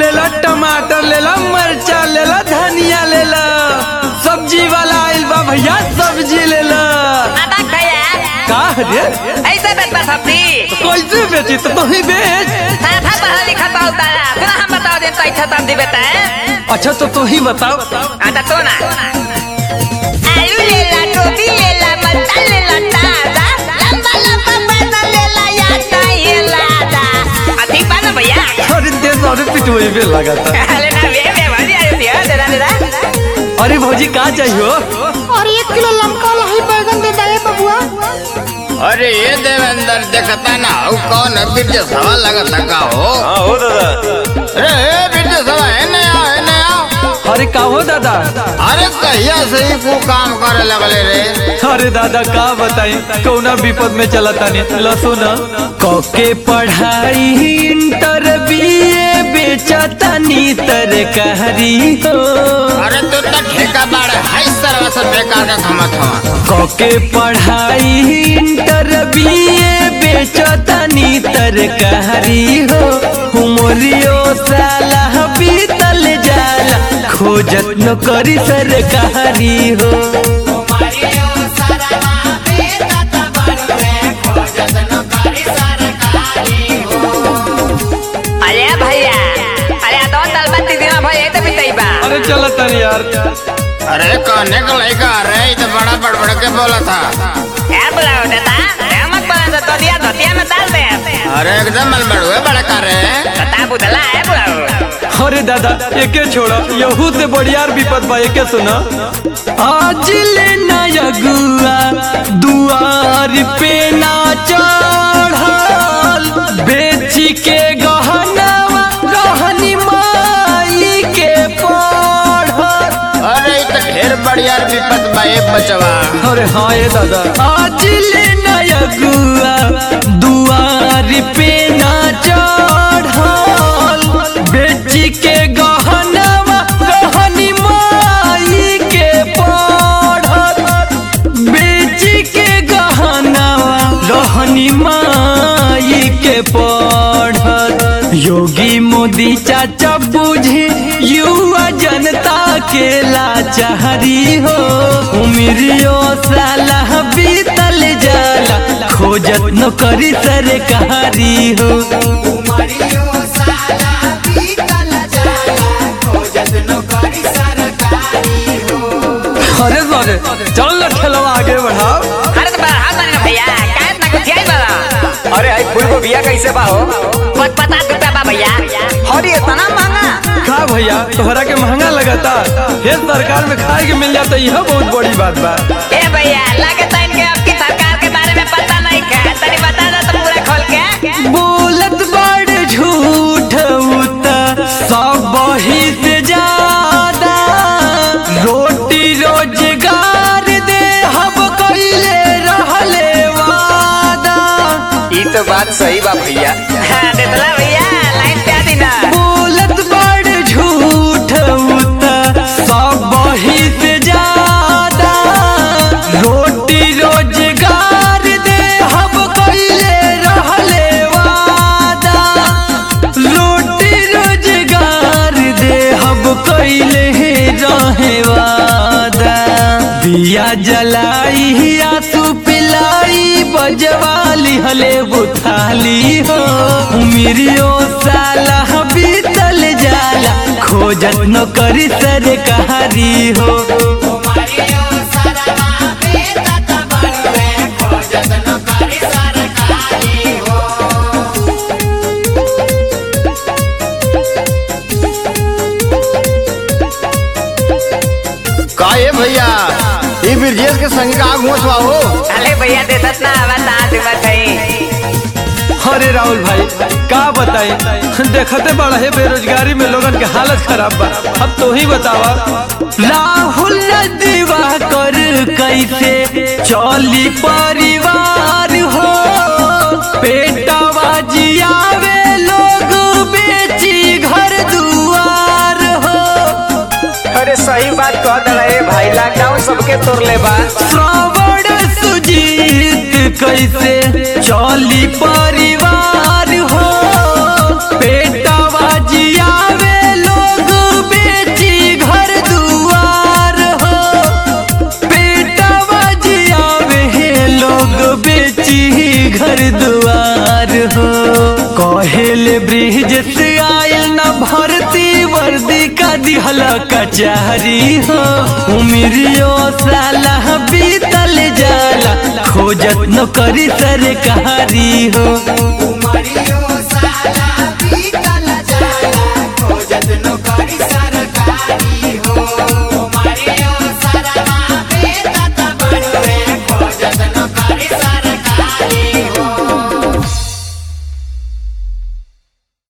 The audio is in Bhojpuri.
ले ला टमाटर ले ला मरचा ले ला धनिया ले ला सब्जी वाला आइल बा भैया सब्जी ले ला आधा भैया का रे ऐसे बेचता सब्जी कैसे बेची तो तू ही बेच साधा पढ़ा लिखा तो उतारा फिर हम बताओ दे तो अच्छा सब्जी बेचता है अच्छा तो तू ही बताओ आता तो ना आलू ले ला गोभी ले ला मरचा ले ला ताजा लंबा लंबा पैसा ले ला या चाहिए लादा अधिक बा ना भैया अरे दे सारे पिटुए पे लगा था अरे ना वे वे भाजी आयो दिया दे दे दे अरे भौजी का चाहिए और एक किलो लमका लाही बैगन दे दे बबुआ अरे ये देवेंद्र देखता ना हूँ कौन है बिरजे सवा लगता का हो हाँ हो दादा अरे ए बिरजे सवा है नया है नया अरे का हो दादा अरे कहिया से ही को काम करे लगले रे अरे दादा का बताई कौना विपद में चला तानी लसो न कके पढ़ाई इंटर बीए बेचा तानी तरकारी हो अरे तू तो ठेका बाड़ हाई सरवा से बेकार का खमत हो कके पढ़ाई इंटर बीए बेचा तानी तरकारी हो उमरियो साला बीतल जाला खोजत न करी सरकारी हो अरे भैया अरे दो साल बाद दिन भैया तो बिताई बा अरे चल तनी यार अरे कहने का लड़का अरे ये तो बड़ा बड़बड़ के बोला था क्या बुलाओ देता क्या मत बोला तो दिया धोतिया में डाल दे अरे एकदम मलबड़ हुए बड़ा कर रहे बता बुदला है बुलाओ अरे दादा एके छोड़ा यहू से बढ़ियार विपद बा एके सुना आज ले नया गुआ दुआर पे ना चढ़ल बेची के गहनावा रहनी माई के पढ़ल अरे ये तो ढेर बढ़िया विपत बा ये बचवा अरे हाँ ये दादा आज ले नया गुआ दुआर पे ना चढ़ल बेची के गहनावा रहनी माई के पढ़ल बेची के गहनावा रहनी माई के पढ़ल योगी मोदी चाचा बुझे युवा जनता के लाचारी हो उमरियो साला बीतल जाला खोजत न करी सरकारी हो अरे सरे चल ना ठेलवा आगे बढ़ाओ अरे तो बढ़ा माने भैया क्या इतना कुछ आई बड़ा अरे आई फूल को बिया कैसे बा हो पत पता रुपया बा भैया और ये इतना महंगा का भैया तोहरा के महंगा लगता हे सरकार में खाए के मिल जाता यह बहुत बड़ी बात बा ए भैया लगे तो इनके आपकी सरकार के बारे में पता नहीं क्या तनी बता दो तो पूरा खोल के बोलत बड़ झूठ उता सब ही से ज्यादा रोटी रोजगार दे हम कइले रहले वादा ई तो बात सही बा भैया हाँ देतला भैया लाइन पे आ दी ना बोलत बड़ झूठ उता सब ही से ज्यादा रोटी रोजगार दे हम कइले रहले वादा रोटी रोजगार दे हम कइले रहे वादा दिया जलाई आंसू पिलाई बजवाली हले बुथाली हो उमिरियो साला बीतल जाला खोजत न करी सरकारी हो का ये भैया ये बिरजेश के संग का आग घोसवा हो अरे भैया देतत ना बता दू बताई अरे राहुल भाई का बताई देखते बड़ा है बेरोजगारी में लोगन के हालत खराब बा अब तो ही बतावा राहुल दीवा कर कैसे चली परिवार हो पेटवा जियावे लोग बेची घर दुआर हो अरे सही बात कह दे भाई लॉकडाउन सबके तोड़ ले बा श्रावण सुजीत कैसे चली परिवार हो पेटवा जियावे दुआर हो कहेले ब्रिज से आयल न भरती वर्दी का दिहल कचहरी हो उमिरियो साला बीतल जाला खोजत न करी सरकारी हो